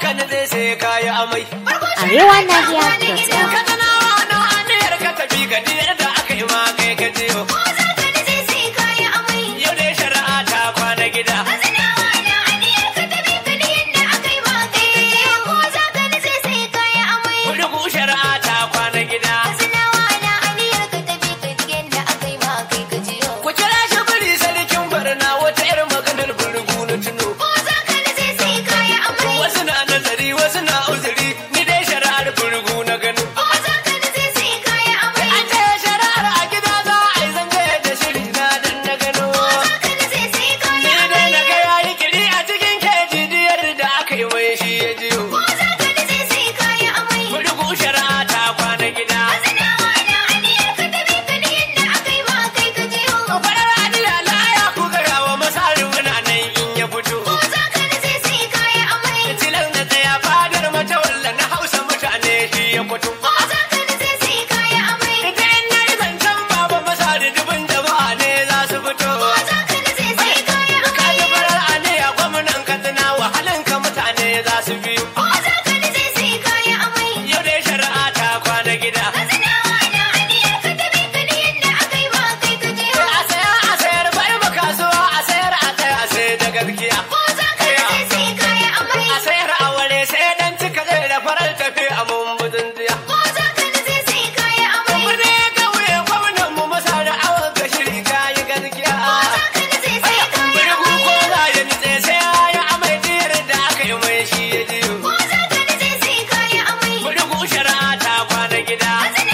ka nutse sai ka yi amai. Arewa Nahiya.com. Ka tsanawa na aniyar ka tafi ka diyar da aka yi ma kai ka jiyo. Yau dai shari'a ta kwana gida. Kudugu shari'a ta kwana gida. Ku kira shi biri sarkin barna wata 'yar maganar burgu na tuno. Wasu na nazari wasu na uzuri ni dai shari'ar burgu na gano. An ce shari'ar a gida za a yi zance da shiri na dan na gano. Ni dai na ga yayi kiri a cikin keji diyar da aka yi mai shi ya jiyo. Burgu shari'a ta kwana gida. Farar adila laya ku gaya wa masarin muna nan in ya fito. Tilar na tsaya fadar mata walla na hausa mutane shi ya fito. Ita in na yi zancen baba masari dubin jama'a ne za su fito. Ka ji farar aniya gwamnan katsina wahalan ka mutane za su biyu. Yau dai shari'a ta kwana gida. A saya a sayar bai ma kasuwa a sayar a tsaya a sai da gaskiya. A sayar a ware sai dan cika zai da farar tafi a mumbudin jiya. Birni ya kauye gwamnan mu masa da awon ka shiri kayi gaskiya. Birgu ko za ya nitse sai ya yi amai diyar da aka yi mai shi ya jiyo. Birgu shari'a ta kwana gida.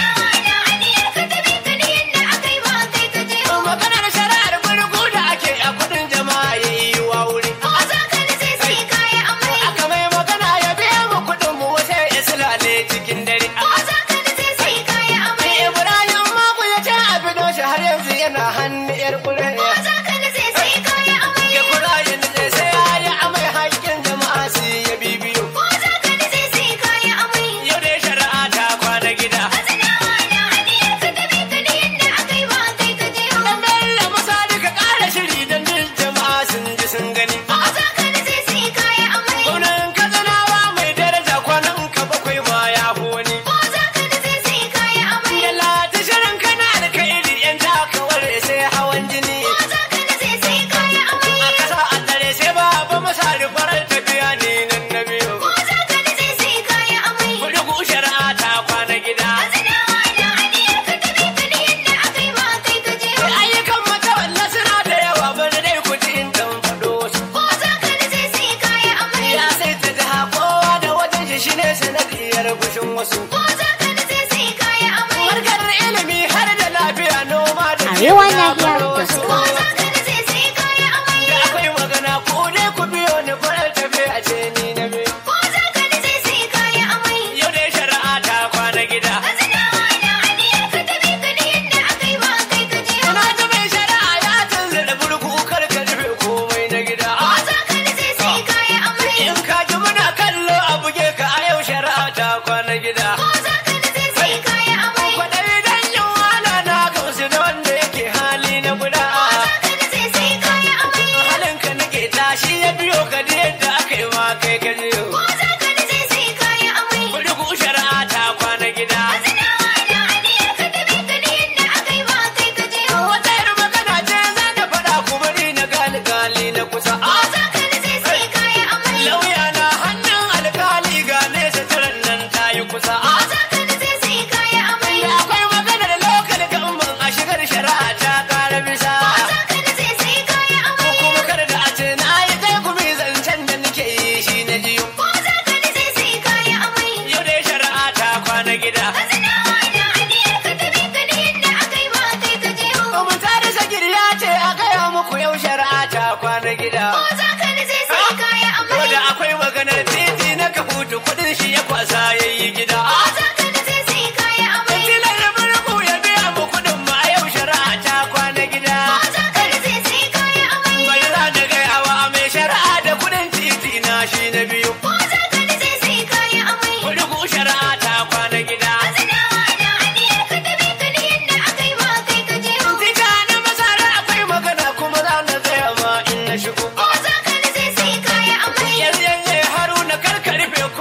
Maganar shari'ar birgu da ake a kudin jama'a ya yi wa wuri. Aka mai magana ya biya mu kudin mu wata ya silale cikin dare. Ibrahim Magu ya ce a bido shi har yanzu yana hannu yar kure. Ya kura ya nitse sai ya yi amai haƙƙin jama'a su ya bibiyo. Yau dai shari'a ta kwana gida. Dan Bello Musa duka ƙara shiri don duk jama'a sun ji sun gani. Gwamnan Katsinawa mai daraja kwanan ka bakwai ma ya fi wani. Da lati shirin kana alkairi yan takawar sai hawan jini. A kasa a dare sai baba masa farar tafiya ne nan na biyu. Kudugu shari'a ta kwana gida. Ayyukan matawalla suna da yawa bari dai ku ji in dan faɗo wasu. Ya sai ta jiha kowa da wajen shi shine sanadiyar gushin wasu. Harkar ilimi har da lafiya noma da Arewa kiwo na Nahiya baro wasu. dot Da akwai magana ko dai ku biyo ni farar tafi a ce ni na biyu. Yau dai shari'a ta kwana gida. Ina ta mai shari'a ya canza da burku kar ka rufe komai na gida. In ka ji muna kallo a buge ka a yau shari'a ta kwana gida. Kwaɗayi dan yin wahala na gamsu da wanda yake hali na guda. Halin ka nake tashi ya biyo ka da yadda aka yi ma kai ka jiyo. Burgu shari'a ta kwana gida. Wata yar magana ce za ta faɗa kuma ni na gali gali na kusa. Lauya na hannun alkali ga nesa tiran nan ta yi kusa. Da akwai maganar lokal gamban a shigar shari'a ta ƙara bisa. Ko kuma kar da a ce na yi dai gumi zancen da nake yi shi na jiyo. Yau dai shari'a ta kwana gida. Mun tare sagir ya ce a gaya muku yau shari'a ta kwana gida. Ko da akwai maganar titi na kafutu kudin shi ya kwasa ya yi gida. Tilar burgu ya biya mu kudin ma yau shari'a ta kwana gida. Bari za da gaya wa mai shari'a da kudin titi na shi na biyu. Burgu shari'a ta kwana gida. Tita na masara akwai magana kuma za na tsaya ma in na shigo. Yanzu yanzu haruna karka rufe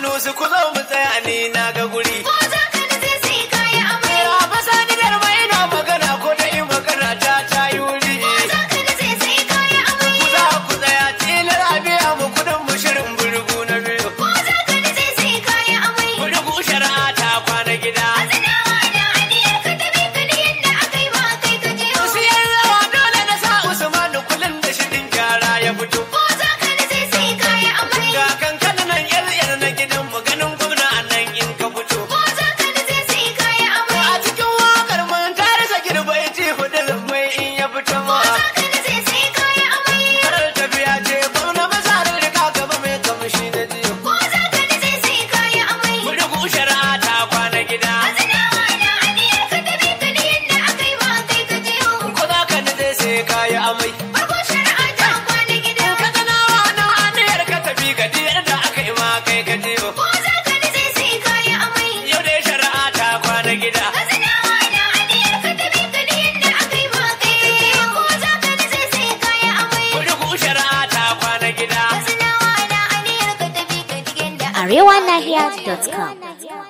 sunusu ku zo mu tsaya ni na ga guri Ko za ka nutse sai ka yi amai. ya ba sani garba ina magana ko da in magana ta ta yi wuri Ko za ka nutse sai ka yi amai. ku za ku tsaya tilar a biya mu kudin mu shirin burgu na biyu Ko za ka nutse sai ka yi amai. burgu shari'a ta kwana gida Azinawa da aniyar ka tabi ka da yadda aka yi ma kai ka jiyo. siyar rawa dole na sa usmanu kullum da shirin gyara ya fito Ko za ka nutse sai ka yi amai. ga kankan nan yar yar na gidan mu ganin gwamna a nan in ka fito Ko za ka nutse sai ka yi amai. a cikin wakar mun ta rasa girbai ce hudu mai in ya fito ma Ko za ka nutse sai ka yi amai. karar tafiya ce gwamna masarar da ka gaba mai kamshi na jiyo Ko za ka nutse sai ka yi amai. burgu shari'a ta kwana gida Azinawa da aniyar ka tabi ka da yadda aka yi ma kai ka jiyo. ko za ka nade sai ka yi amai Farko shari'a ta kwana gida. ka ganawa na aniyar ka tafi ka diyar da aka yi ma kai ka jiyo Ko za ka nutse sai ka yi amai. yau dai shari'a ta kwana gida Azinawa da aniyar ka tabi ka da yadda aka yi ma kai ka jiyo. Ko za ka nutse sai ka yi amai. burgu shari'a ta kwana gida Azinawa da aniyar ka tabi ka da yadda aka yi ma kai ka jiyo. arewanahiya.com